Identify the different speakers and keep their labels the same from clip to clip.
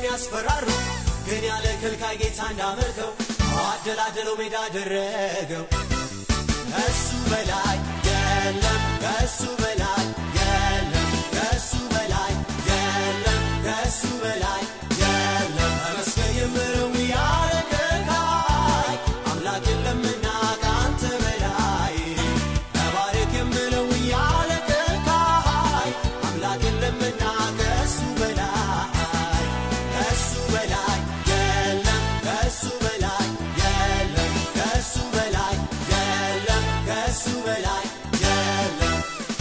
Speaker 1: የሚያስፈራሩ ግን ያለ ከልካይ ጌታ እንዳመልከው አደላደለው ሜዳ አደረገው። ከሱ በላይ የለም፣ ከሱ በላይ የለም፣ ከሱ በላይ የለም፣ ከሱ በላይ የለም። ተመስገን የምለው ያለ ከልካይ አምላክ የለምና ከአንተ በላይ ተባረክ የምለው ያለ ከልካይ አምላክ የለምና ከሱ በላይ ከሱ በላይ የለም ከሱ በላይ የለም ከሱ በላይ የለም ከሱ በላይ የለም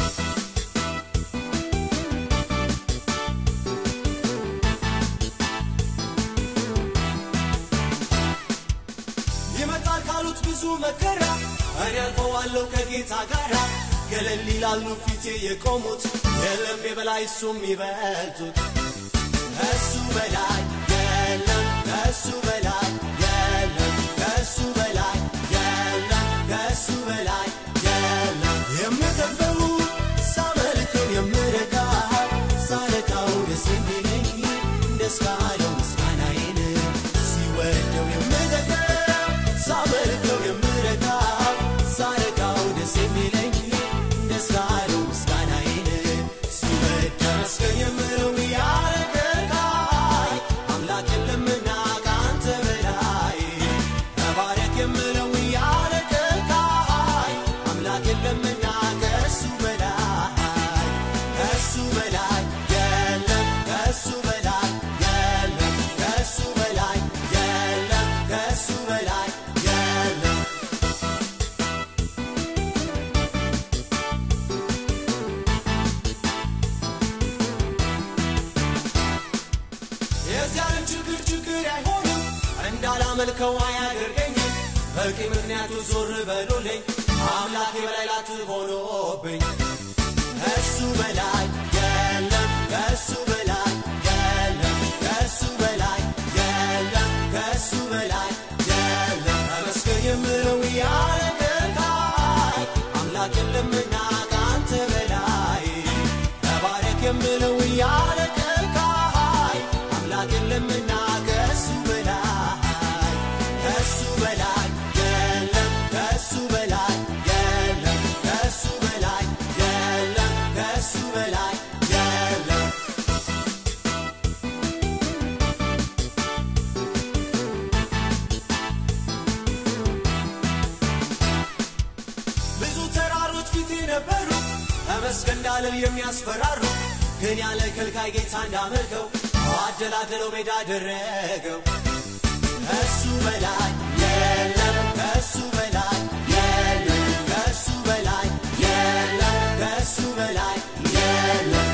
Speaker 1: ይመጣል ካሉት ብዙ መከራ እኔ አልፈዋለሁ ከጌታ ጋራ ገለል ይላሉ ፊቴ የቆሙት የለም የበላይ እሱም ይበልጡት ከሱ በላይ የለም ከሱ በላይ የለም ከሱ በላይ የለም ከሱ በላይ የለም የምጠበው ሳመልከው የምረካ ሳረካው ደስ የሚለኝ ደስ ካለው ምስጋናዬን ሲወደው የምጠበው ሳመልከው የምረካ ሳረካው ደስ የሚለኝ ደስ ካለው ምስጋናዬን ሲወድ ተመስገን የምለው ያረገካይ አምላክ የለምና ከአንተ በላይ ተባረክ የምለው ያረገካይ አምላክ የለምና ከሱ በላይ ከሱ በላይ የለም ከሱ በላይ የለም ከሱ በላይ የለም ከሱ በላይ የለም የዚያን ችግር ችግር አይሆንም እንዳላመልከው አያደርገኝም በቂ ምክንያቱ ዞር በሉልኝ አምላክ በላይ ላት ሆኖብኝ ከሱ በላይ የለም ከሱ በላይ የለም ከሱ በላይ የለም ከሱ በላይ የለም ተመስገን የምለው ያረገካይ አምላክ የለምና ከአንተ በላይ ተባረክ የምለው ያረገካይ አምላክ የለምና ከሱ በላይ ከሱ በላይ የለም ከሱ በላይ የለም ከሱ በላይ የለም ከሱ በላይ የለም ብዙ ተራሮች ፊቴ ነበሩ ተመስገን እንዳልል የሚያስፈራሩ ግን ያለ ከልካይ ጌታ እንዳመልከው አደላደለው ሜዳ አደረገው ከሱ በላይ የለም ከሱ በላይ የለም ከሱ በላይ የለም ከሱ በላይ የለም